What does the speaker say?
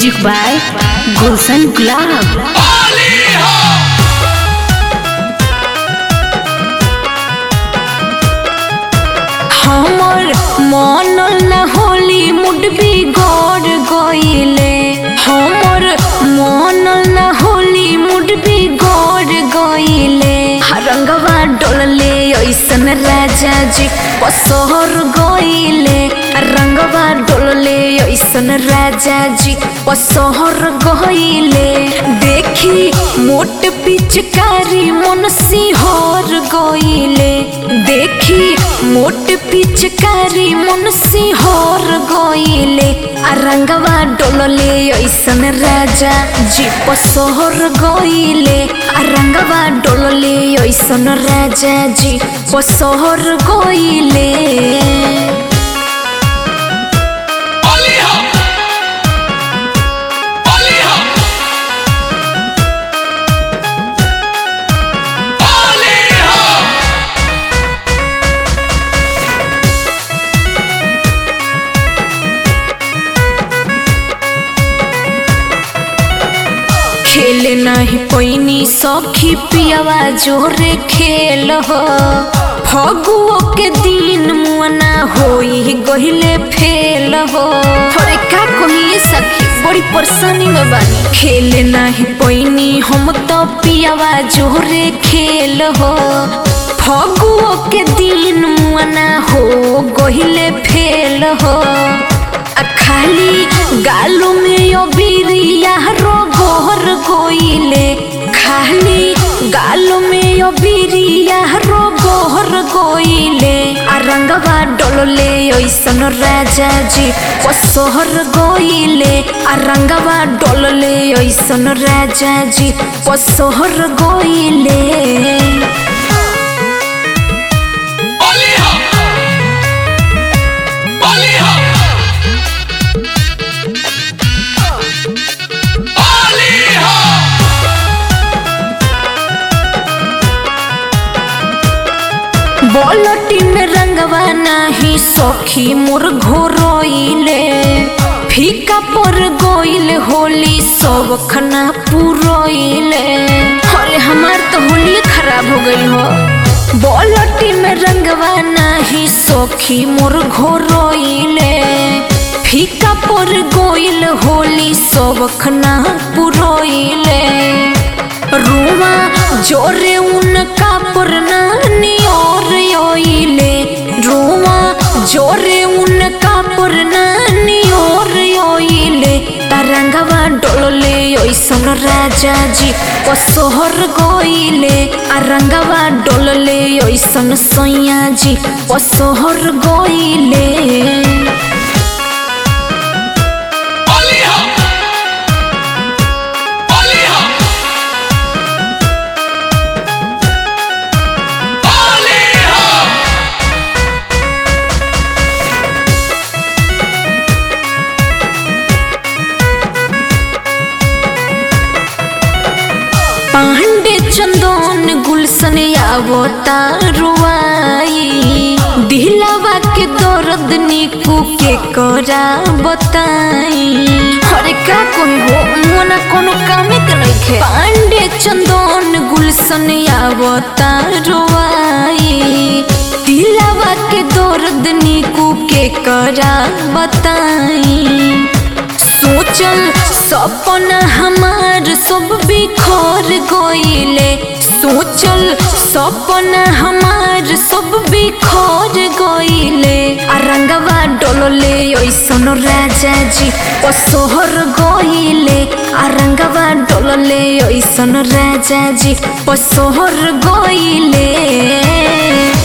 music by गुलशन गुलाब हमर मन न होली मुड बिगड़ गईले हमर मन न होली मुड बिगड़ गईले रंगवा डोलले ऐसन राजा जी पसहर गईले रंगवा डोलले ऐसन राजा जी पसहर गईले देखी मोट पिचकारी मन सिहर गईले देखी मोट पिचकारी मन सिहर गईले आ रंगवा डोलले ऐसन राजा जी पसहर गईले आ रंगवा डोलले ऐसन राजा जी पसहर गईले खेले नहीं पैनी सखी पियावा जोरे खेल हो फगुओ के दिन मुआना होई गहिले फेल हो अरे का कही सखी बड़ी परेशानी में बानी खेले नहीं पैनी हम तो पियावा जोरे खेल हो फगुओ के दिन मुआना हो गहिले फेल हो आ खाली गालो में यो बिरिया रोगोर गोइले खाली गालो में यो बिरिया रोगोर गोइले आ रंगवा डोलले ओइसन राजा जी पसहर गोइले आ रंगवा डोलले ओइसन राजा जी पसहर गोइले बोलटी में रंगवा नाही सखी मोर घोरोइले फीका पर गोइल होली सब खना पुरोइले अरे हमार तो होली खराब हो गई हो बोलटी में रंगवा नाही सखी मोर घोरोइले फीका पर गोइल होली सब खना पुरोइले रुआ जोरे उनका पुरना नियोर योइले रुआ जोरे उनका पुरना नियोर योइले तरंगवा डोलले ओइसन राजा जी पसोहर गोइले आ रंगवा डोलले ओइसन सैया जी पसोहर गोइले पांडे चंदन गुलशन आवता रुआई दिलवा के दर्द निकू के करा बताई अरे का कोई हो मोना कोनो कामे के नइखे पांडे चंदन गुलशन आवता रुआई दिलवा के दर्द निकू के करा बताई सोचल सपना हमार सब बिखर गईले सोचल सपना हमार सब बिखर गईले आ रंगवा डोलले ओइसन राजा जी पसोहर गईले आ रंगवा डोलले ओइसन राजा जी पसोहर गईले